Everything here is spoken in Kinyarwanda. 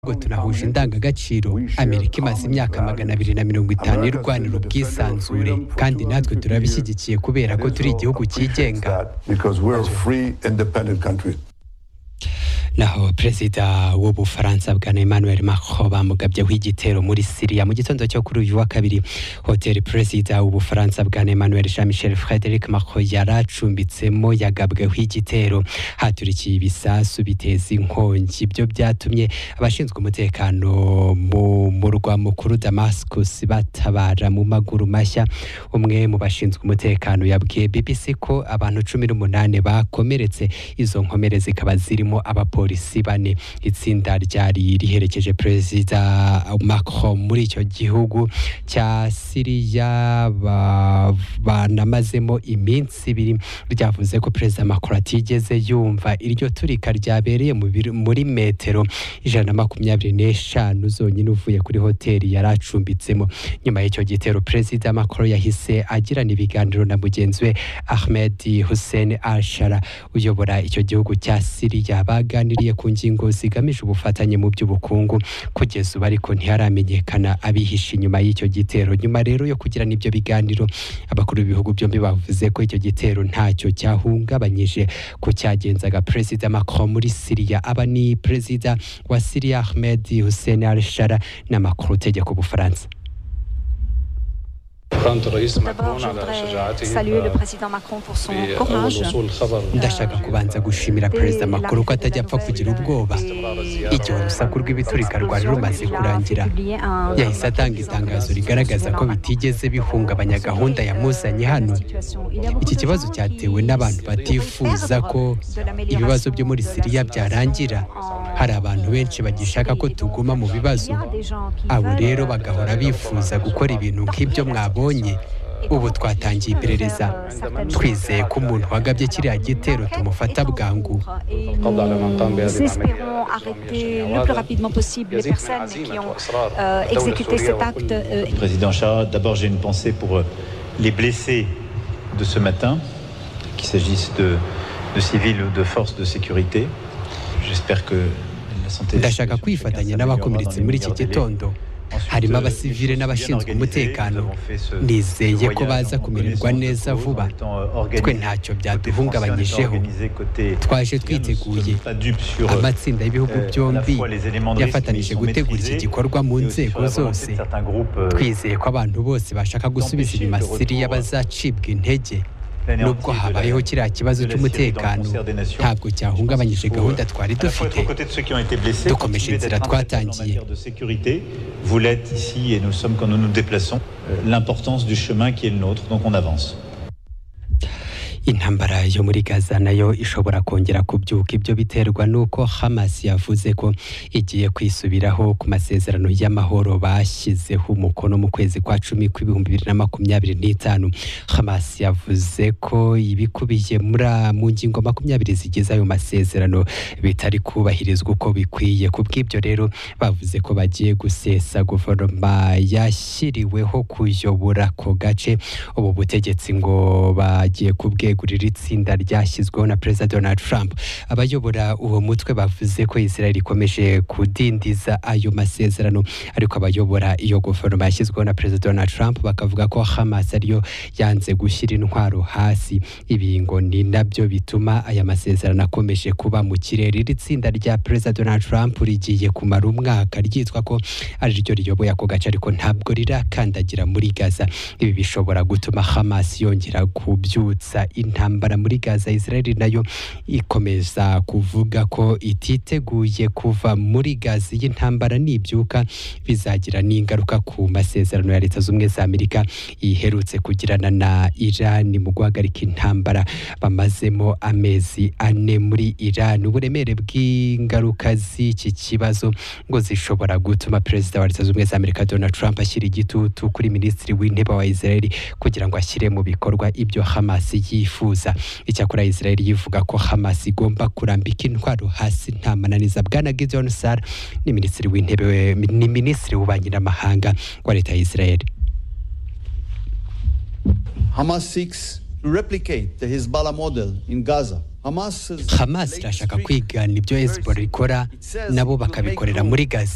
ahubwo turahuje indangagaciro amerika imaze imyaka magana abiri na mirongo itanu irwanira ubwisanzure kandi natwe turabishyigikiye kubera ko turi igihugu cyigenga naho perezida w'ubufaransa bwa emmanuel macron bamugabyemo igitero muri siriya mu gitondo cyo kuri uyu wa kabiri hoteli perezida w'ubufaransa bwa emmanuel jean michel frederic macron yari acumbitsemo yagabweho igitero haturikiye ibisasu biteza inkongi ibyo byatumye abashinzwe umutekano mu murwa mukuru damascus batabara mu maguru mashya umwe mu bashinzwe umutekano yabwiye bbc ko abantu cumi n'umunani bakomeretse izo nkomere zikaba zirimo abapolisi abapolisi bane itsinda ryari riherekeje perezida Macron muri icyo gihugu cya Siriya banamazemo iminsi ibiri ryavuze ko perezida Macron atigeze yumva iryo turika ryabereye muri metero ijana na makumyabiri n'eshanu zonyine uvuye kuri hoteli yari acumbitsemo nyuma y'icyo gitero perezida Macron yahise agirana ibiganiro na mugenzi we Ahmed Hussein Al-Shara uyobora icyo gihugu cya Siriya baganiriye baganiriye ku ngingo zigamije ubufatanye mu by'ubukungu kugeza ubu ariko ntiharamenyekana abihishe inyuma y'icyo gitero nyuma rero yo kugira n'ibyo biganiro abakuru b'ibihugu byombi bavuze ko icyo gitero ntacyo cyahungabanyije ku cyagenzaga perezida Macron muri Siriya aba ni perezida wa Siriya Ahmed Hussein Al-Shara n'amakuru utegeka Ubufaransa D'abord, je voudrais saluer le président Macron pour son courage. ndashaka kubanza gushimira perezida makuru ko atajya apfa kugira ubwoba igihe urusaku rw'ibiturika rwari rumaze kurangira yahise atanga itangazo rigaragaza ko bitigeze bihungabanya gahunda yamuzanye hano iki kibazo cyatewe n'abantu batifuza ko ibibazo byo muri siriya byarangira hari abantu benshi bagishaka ko tuguma mu bibazo abo rero bagahora bifuza gukora ibintu nk'ibyo mwabonye ubu twatangiye iperereza twizeye ko umuntu wagabye kiriya gitero tumufata bwangu Président Chara, d'abord j'ai une pensée pour les blessés de ce matin, qu'il s'agisse de, de civils ou de forces de sécurité. J'espère que la santé... ndashaka kwifatanya n'abakomeretse muri iki gitondo harimo abasivile n'abashinzwe umutekano nizeye ko baza kumererwa neza vuba twe ntacyo byaduhungabanyijeho twaje twiteguye amatsinda y'ibihugu byombi yafatanije gutegura iki gikorwa mu nzego zose twizeye ko abantu bose bashaka gusubiza inyuma siriya bazacibwa intege nubwo habayeho kiriya kibazo cy'umutekano ntabwo cyahungabanyije gahunda twari dufite dukomeje inzira twatangiye Vous l'êtes ici et nous sommes quand nous nous déplaçons, l'importance du chemin qui est le nôtre, donc on avance. intambara yo muri gaza nayo ishobora kongera kubyuka ibyo biterwa n'uko hamas yavuze ko igiye kwisubiraho ku masezerano y'amahoro bashyizeho umukono mu kwezi kwa cumi kw'ibihumbi bibiri na makumyabiri n'itanu hamas yavuze ko ibikubiye muri mu ngingo makumyabiri zigize ayo masezerano bitari kubahirizwa uko bikwiye ku bw'ibyo rero bavuze ko bagiye gusesa guverinoma yashyiriweho kuyobora ako gace ubu butegetsi ngo bagiye kubwe kwegurira itsinda ryashyizweho na perezida donald trump abayobora uwo mutwe bavuze ko israel ikomeje kudindiza ayo masezerano ariko abayobora iyo guverinoma yashyizweho na perezida donald trump bakavuga ko hamas ariyo yanze gushyira intwaro hasi ibi ngo ni nabyo bituma aya masezerano akomeje kuba mu kirere iri tsinda rya perezida donald trump rigiye kumara umwaka ryitwa ko ari ryo riyoboye ako gace ariko ntabwo rirakandagira muri gaza ibi bishobora gutuma hamas yongera kubyutsa intambara muri gaza israel nayo ikomeza kuvuga ko ititeguye kuva muri gaza y'intambara n'ibyuka bizagira n'ingaruka ku masezerano ya leta z'ubumwe za amerika iherutse kugirana na iran mu guhagarika intambara bamazemo amezi ane muri iran uburemere bw'ingaruka z'iki kibazo ngo zishobora gutuma perezida wa leta z'ubumwe za amerika donald trump ashyira igitutu kuri minisitiri w'intebe wa israel kugira ngo ashyire mu bikorwa ibyo hamas yi yifuza icyakora israel yivuga ko hamas igomba kurambika intwaro hasi nta mananiza bwana gideon sar ni minisitiri w'intebe ni minisitiri w'ububanyi n'amahanga wa leta ya israel hamas seeks to replicate the hezbollah model in gaza hamas irashaka kwigana ibyo hezbollah ikora nabo bakabikorera muri gaza